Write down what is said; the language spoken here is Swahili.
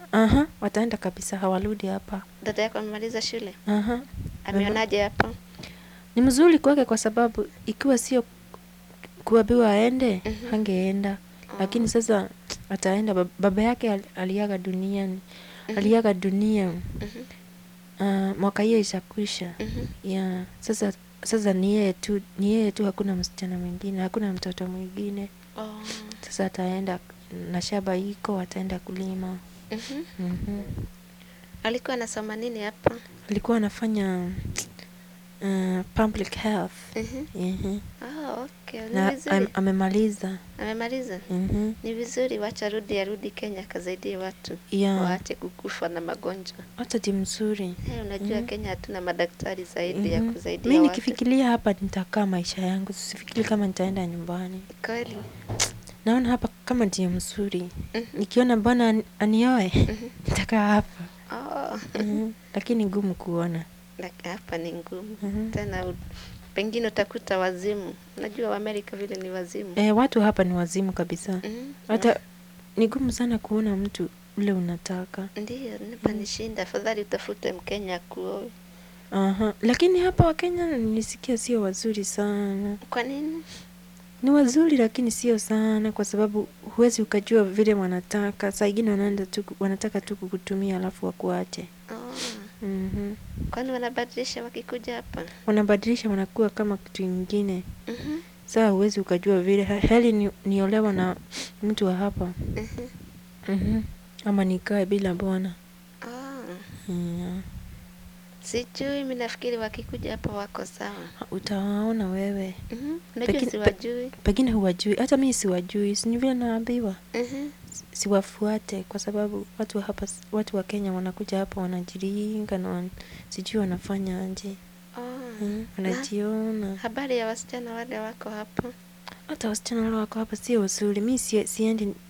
aha, wataenda kabisa, hawarudi hapa. Dada yako amemaliza shule? Aha. Ameonaje hapa? Ni mzuri kwake kwa sababu ikiwa sio kuambiwa aende, Mhm. hangeenda. Lakini sasa ataenda. Bab- Baba yake al- aliaga duniani, aliaga dunia Mhm. ah, mwaka hiyo ishakwisha. Mhm. Yeah. Sasa sasa ni yeye tu, ni yeye tu, hakuna msichana mwingine, hakuna mtoto mwingine. Oh. Sasa ataenda na shamba iko, ataenda kulima. Mhm. Mhm. Alikuwa anasoma nini hapa? Alikuwa anafanya uh, public health. Mhm. Mhm. Ah, okay. Ni Na vizuri. am, amemaliza. Amemaliza? Mhm. Ni vizuri, wacha rudi arudi Kenya akasaidie watu Yeah. waache kukufa na magonjwa. Hata ti mzuri. Hey, unajua Kenya hatuna madaktari zaidi ya Mhm. kusaidia Mi watu. nikifikiria hapa nitakaa maisha yangu, sifikiri kama nitaenda nyumbani. Kweli. Naona hapa kama ndio mzuri. Mhm. Nikiona bwana ani- anioe, Mhm. nitakaa hapa. Oh. Mhm. Lakini ngumu kuona. Laki- hapa ni ngumu Mhm. tena, u- pengine utakuta wazimu. Unajua Waamerika vile ni wazimu. E, watu hapa ni wazimu kabisa. Mhm. Hata ni gumu sana kuona mtu ule unataka. Ndiyo, nipa nishinda, afadhali utafute Mkenya kuoe. Aha. Lakini hapa Wakenya nilisikia sio wazuri sana. Kwa nini? Ni wazuri lakini sio sana, kwa sababu huwezi ukajua vile wanataka. Saa ingine wanaenda tu, wanataka tu kukutumia alafu wakuache. Oh. Mhm. Kwani wanabadilisha wakikuja hapa? Wanabadilisha, wanakuwa kama kitu ingine. Mhm. Saa huwezi ukajua vile. He- Heri ni, niolewa na mtu wa hapa Mhm. mhm. ama nikae bila bwana. Oh. Yeah. Sijui, mimi nafikiri wakikuja hapa wako sawa. Utawaona wewe, Mhm. Unajua Pengine- siwajui. pengine huwajui, hata mimi siwajui, si ni vile naambiwa Mhm. siwafuate, kwa sababu watu wa hapa, watu wa Kenya wanakuja hapa wanajiringa na wan, sijui wanafanya aje Oh. mm, Na wanajiona. habari ya wasichana wale wako hapa? Hata wasichana wale wako hapa sio wazuri. Mi sie, siendi